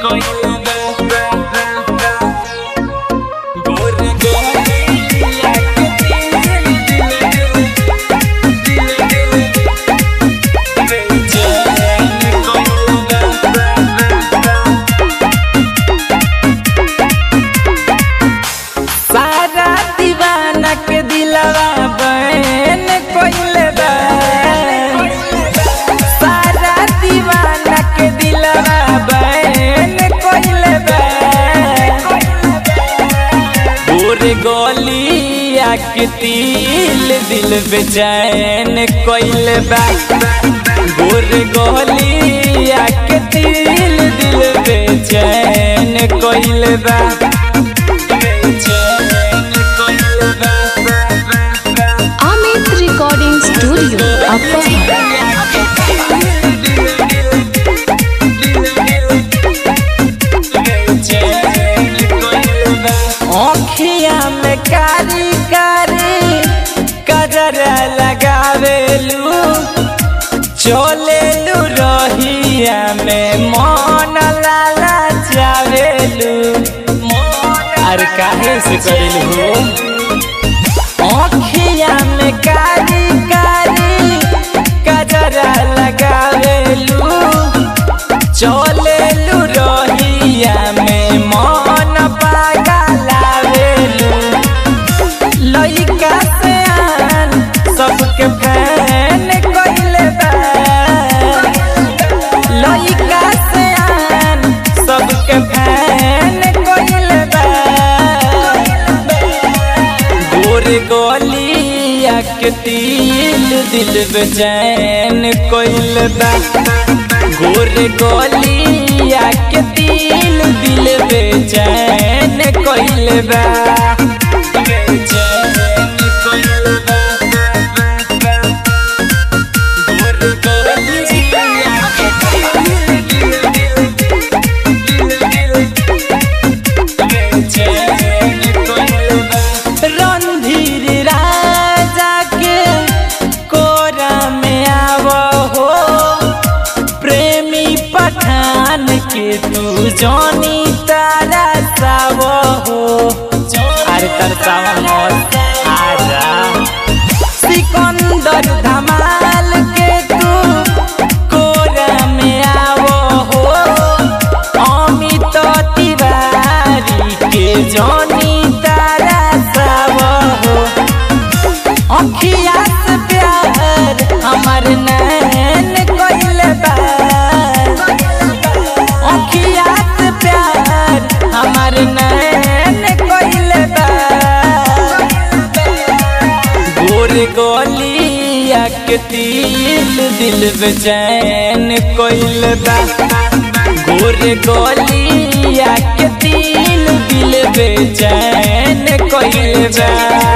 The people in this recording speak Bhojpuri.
सारा दीवाना के दिलवा बहन कोइले बा सारा दीवाना के दिलवा बहन कोइले बा गोरे गोलिया के तिल दिल बेचैन कोइले बा गोरे गोलिया के तिल दिल बेचैन कोइले बा Amit Recording Studio, Upper आँखिया में कारी कारी कजर लगावेलू चलेलू रहिया में मन लाला जावेलू अरे काहे से करेलू आँखिया में कारी कारी कजर लगावेलू चलेलू रहिया में मन पागलावेलू लइका से आन सबके फैन कइले बा लइका से आन सबके फैन कइले बा गोरे गोलिया के तिल दिल बेचैन कइले बा गोरे गोलिया के तिल दिल बेचैन कइले बा बेचैन कइले बा गोरे गोलिया के तिल दिल बेचैन कइले बा रणधीर राजा के कोरा में आवो हो प्रेमी पठान के तू जानी तारा सावो हो अरे तरसावा मौत आजा सिकंदर धमाल के तू कोरा में आवो हो अमित तिवारी के जानी तारा सावो हो अखिया से प्यार हमर नैन कइले बा अखिया से प्यार हमर नैन कइले बा गोरे गोलिया के तिल दिल बेचैन कइले बा गोरे गोलिया के तिल दिल बेचैन कइले बा